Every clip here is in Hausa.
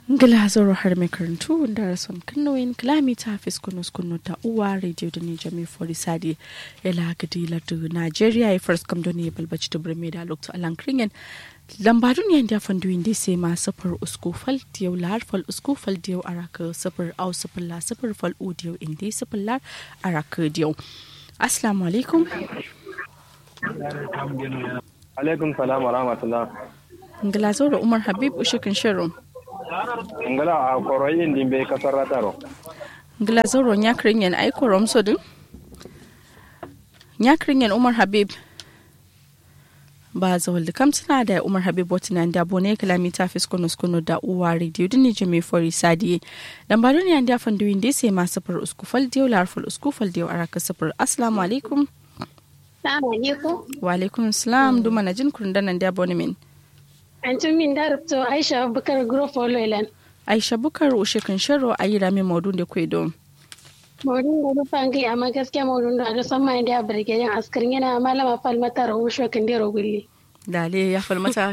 ngila zoro har mai karantu da rason kannoyin kilomita hafiz kunus kunu ta uwa radio da nijar mai fori sadi ya lagadi lardu nigeria ya first kam ne balbaci da birme da lokto alan kringen lambadun yan da fandu inda sai ma safar usku fal diyau lahar fal usku fal diyau araka safar au safar la safar fal u diyau inda safar la araka diyau assalamu alaikum alaikum salam wa rahmatullah ngila zoro umar habib ushikin shirin ngala a koroyin din be kasar rataro ngila zoro nyakrin yan ai korom so din nyakrin yan umar habib ba zawal da kamtuna da umar habib wata da bone kilomita fiskunus kunu da uwa radio din ne jami fori sadiye dan ba duniya da fan duwin da sai masu far uskufal diyo larfal uskufal diyo araka safar assalamu alaikum wa alaikum salam duma na jin kurun danan da bone min Antin min da rubto Aisha Abubakar Grofo Loilan. Aisha Bukar ushe kan sharo a yi rami maudun da kwai don. Maudun da rufa ngai amma gaskiya maudun da da san mai da birge yan askarin yana malama falmata rahusho kan dero gulli. Dale ya falmata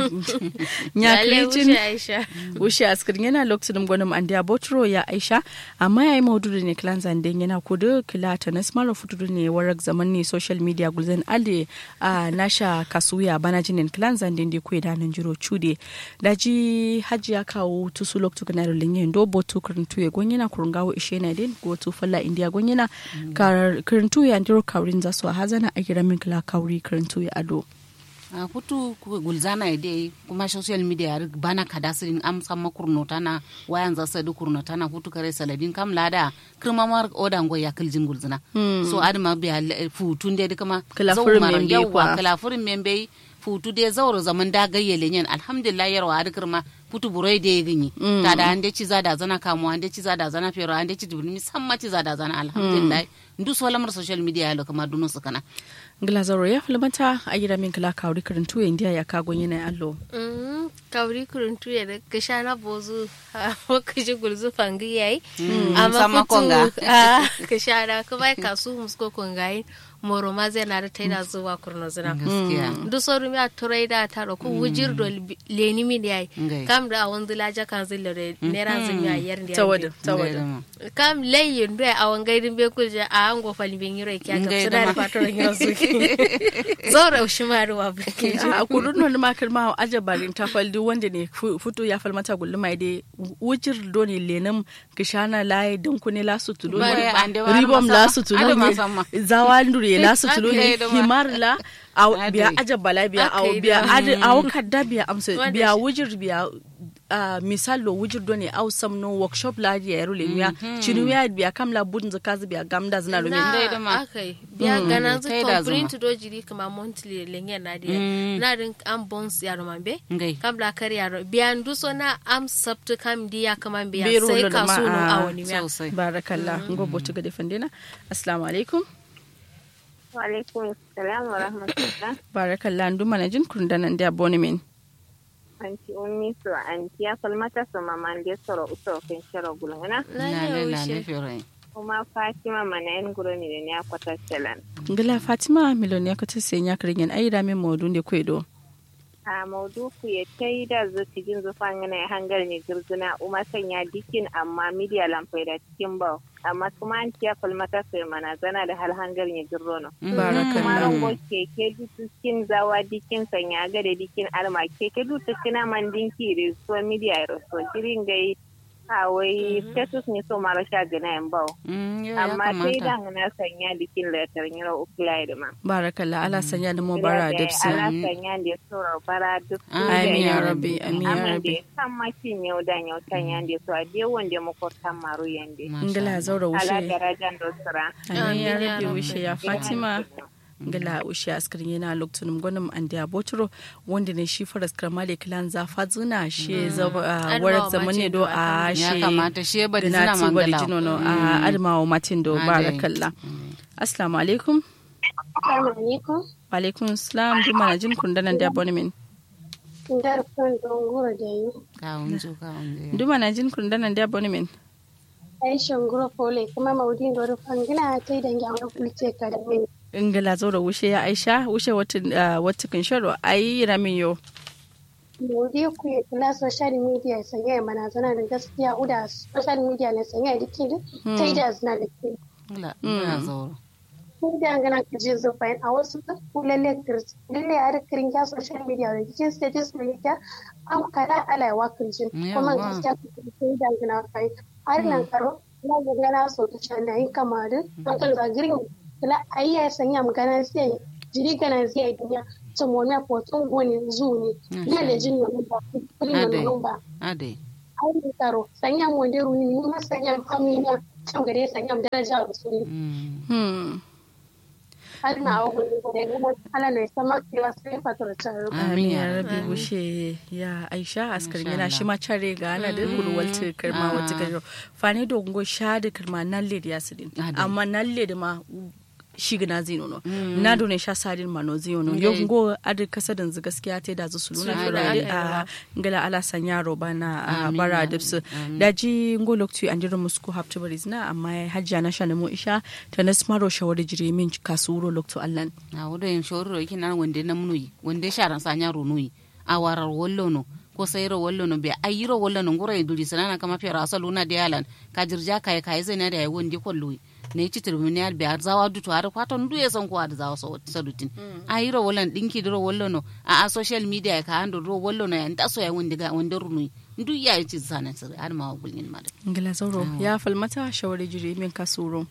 ya kiricin ushe askarin yana lokacin gwanin an da botro ya Aisha amma ya yi maudu ne kilan zanden yana kudu kila ta na smara futudu ne warak zaman ne social media gulzen alde a nasha kasuya bana jinin kilan zanden da kwai danin jiro cude daji hajji ya kawo tusu lokacin kana da linyin do botu karantu ya gwanyana kurungawo ishe na din go tu falla india gwanyana karantu ya ndiro kaurin zasu a hazana a gira min kila kauri karantu ya ado. a kutu gulzana ide kuma social media yar bana kada sirin am samma kurnota na wayan za sadu kurnota na hutu kare saladin kam lada kirma mar oda ngo ya kiljin gulzana so adama biya futun de kama Kilafurin membe yawa kwa. kilafurin membe futu de zauro zaman da gayyele nyen alhamdulillah yarwa ad kirma putu burai de ginyi ta da ande ci za da zana kamu ande ci za da zana fero ande ci dubni samma ci za da zana alhamdulillah ndu so lamar social media ya lo kama dunu sukana Glazaro ya falmata a gira min kila kauri karantu ya india ya kagon yana allo. kauri kuruntu ya da ka sha na bozu a wakashi gulzu fangi yayi sama amma konga. kutu a ka sha da ka bai kasu musko kongayi moro ma zai na da taida zuwa kurno zina gaskiya du soru mi a turai da ta ko wujir do leni mi yayi Ngai. kam da awon zila ja kan zilla da nera zin ya yar da Tawada, tawada. kam layin do a wan gaidin be kulja a an go fali bin yiro kya ga Ngai su da da ma. fatoran yiro su zora ushimaru wa buke a kudin wani makar ma ajabarin ta faldi wanda ne fu- futu ya falmata gulma dai wujir do ne lenin kishana laye don kune lasu tulo Bari, ande wa ribom har lasu masa- tulo ade ne masamma. zawa ndure lasu tulo ne Ade da ma. himar la aw Ade. biya ajabala biya aw Aka yi biya da- ade aw kadda biya amsa Wanda biya shi- wujir biya Uh, misal lo wujir do ne aw samno workshop la ya yaro le miya chinu ya biya kam la budin zakazi biya gamda zina lo na Dai da ma. akai biya gana zu tai da complete zuma. do jiri kama monthly lengen na dia na din am bons yaro mambe Ngai. kam la kar yaro biya ndu so na am sabtu kam dia kama biya Biro sai lo da ka ma, so no ah, awani miya sosai barakallah ngobo tuga defendena assalamu alaikum Walaikum salam wa rahmatullah. barakallah nduma na jin kundanan da abonemen Anti ummi so anti ya falmata so mama ndi soro uso kan sharo gulungana. na na ya le na le wuce fere Kuma Fatima mana yan guro ni da ne akwata salan. ngila fatima miloniya ko tese nya kringen ayira min modun de kwedo A maudu ku ya tai da zuci jin zufan yana ya hangar ne girzuna uma sanya dikin amma media lampai da cikin bau. Amma kuma anti ya falmata so mana zana da hal hangar ne girrono. Kuma barakallah rango keke dutuskin zawa dikin sanya ga da dikin alma keke dutuskina man dinki da so media ya so jirin gai a wai status ne so mara sha gana yan bau Mm, yau ya amma sai kamata da na sanya dikin letter nyira ukula da ma barakallah ala sanya da mo bara ala dipsi sanya da so bara duk amin ya rabbi amin ya amma rabbi da kan makin yau da yau sanya da so a dai wanda mu ko tan maru yande ngila zaura ala wushe darajan do sura amin ya Amin ya rabbi rabbi. wushe ya fatima ngila wushe askirin yana loktunum gonum ande abotro wanda ne shi faras kramale kilan za fazuna shi zaba Adamawa warak zaman ne do Macin a do shi ya kamata shi ya bari da zina na bari mangala jino no a adamawa matin do Ade. barakallah assalamu alaikum Assalamu alaikum. wa alaikum salam duma na jin kundanan da abonemen Ndar kan don gura da yi. ka unjo ka unjo duma na jin kundanan da abonemen Aisha Grofo le kuma maudin da rufan gina tai da ngi kulce ka da min. ingila zo da wushe ya aisha wushe wata kan sharo ayi ramin yo Maudu ku ya kula social media sanya mana zana da gaskiya uda social media ne sanya da kin ta da zana da kin. la ina zauro Ko da ngana ka je zo fayin a wasu ku lalle kirti lalle a rikirin ya social media da kin status ne ya an kada ala ya wakin jin kuma Yawa. gaskiya ku sai da ngana fayin har nan karo na ga gana so ta can da yin kamar an kan ga girin kula ayya sanya magana sai jiri gana zai duniya ta mona potun goni zu ne ya da jin nan ba kullum Ade. nan ba ade ai karo sanya mo de runi ni ma sanya amina can gare sanya daraja rusuli Mm. Hmm. har na awo gudu da kuma ala ne sama kiwa sai fatar taro Amin Amin ya ya rabbi. rabi bushe ya Aisha askarin Masha yana Allah. shi ma care ga ana da kulwal ta karma Ah. wata karo fani da ungo sha da karma nalle da yasidin Ade. amma nalle da ma shi gina zino no na do ne sha sadin ma no zino no Ngai. yo ngo adi kasadin zu gaskiya ta da zu suluna Suluna firade ade. a ngala ala sanya roba na a Amin bara ya dipsu Amin. da ji ngo loktu an jira musku haptu baris na amma hajja na sha mo isha ta nasmaro shawari jire min kasuro loktu allan na wuda yin shoro yake nan wanda na munuyi wanda sharan sanya runuyi a warar wallo no ko sayro wallo no be ayiro wallo no ngura duri sanana kama fera asalu na de yalan ka jirja kai kai zai na da yayi wanda kolluyi ne ci terminal be zawa dutu har kwaton du ya san ko da zawa so sadutin ayiro wallan dinki dro wallo no a a social media ka hando ro wallo no ya ndaso ya wanda ga wanda runuyi ndu ya ci sanan sir har ma gulnin ma ngila zauro ya falmata shawari jire min kasuro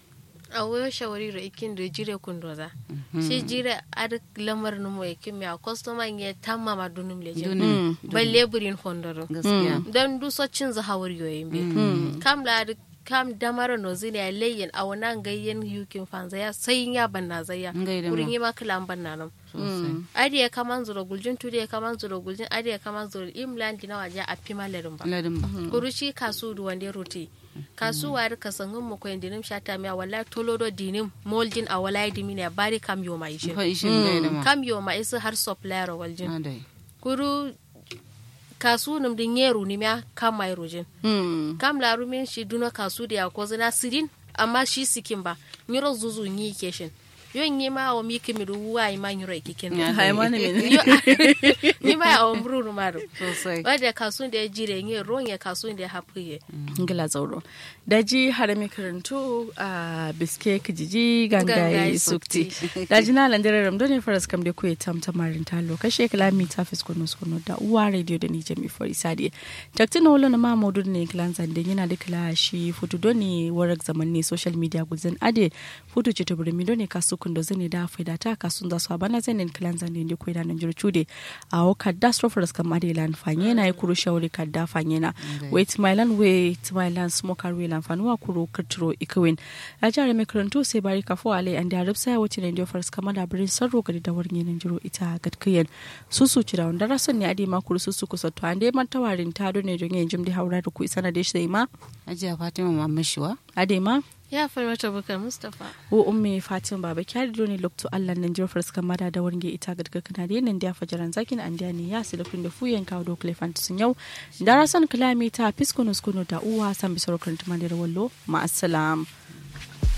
a wayo shawari da ikin da jire kundoza shi jire ar lamar numo ikin mi a customer ya tamma ma dunum leje dunin balle burin fondoro gaskiya don du so cin za hawar yoyin be kam la ar- kam damara no zine ya leyin a wannan gayyen yukin fanza ya sai ya banna zaya Ngai da ma. kurin yi ma kilan banna nan sosai adi ya kaman zuro guljin tudi ya kaman zuro guljin adi ya kaman zuro imlan dina waje a pima lerin ba ladin ba kurushi kasu du wande roti kasu wari kasangin mu koyin dinim shata miya wallahi tolodo dinim moldin a wallahi dimina ya bari kam yo mai shi fa ishin gai da ma kam yo mai su har supplier waljin adai kuru kasu nim din yeru ni miya kam mai rojin Hmm. kam laru min shi duna kasu da ya ko zina sirin amma shi sikin ba nyiro zuzu nyi keshin yo nyi ma o mi kimi du wa ma nyiro ikikin Ya. Hai mana min. Yo- ni ma ya o mbruru maru sosai wadda kasu da ya jire nye ronye kasu da ya hapuye ngila zauro daji harami karantu a biske kijiji gangaye Gangaye sukti daji na landare ramdo ne faras kam de kuye tam tamarin talo kashe kalami ta fis kono kono da uwa radio da ni jami fori sadi takti na wala na ma modu ne klan zande yana da kala shi futu do ne warak zaman ne social media guzan ade futu ce to burmi do ne kasu kundo zane da faida ta kasun da su abana zanen klan zande ne kuye da nan jiru chude a o kadda stro faras kam ade lan fanye na ya kuru shawari kadda fanye na wait my land wait my land smoker we lan fanuwa kuro katro ikawin a jihar mai karantu sai bari kafo ale an da rabsa ya wuce ne da faras kama da birin sarro gari da warni nan jiro ita gatkiyan susu ci da wanda rason ne ade ma kuru susu kusa to ande man tawarin ta do ne don yin jimdi haura da ku isa na da shi ma ajiya fatima mamman shiwa ade ma ya farmata bukar mustapha wo umme fatin baba kyari do ne lokto allah nan jiro faras kama da da warni ita gatkana da nan da fajaran zakin an da ne ya su da kun da fuyen kawo do klefant sun yau da rason kilomita fiskunus kunu da uwa san bisar karanta da wallo ma assalam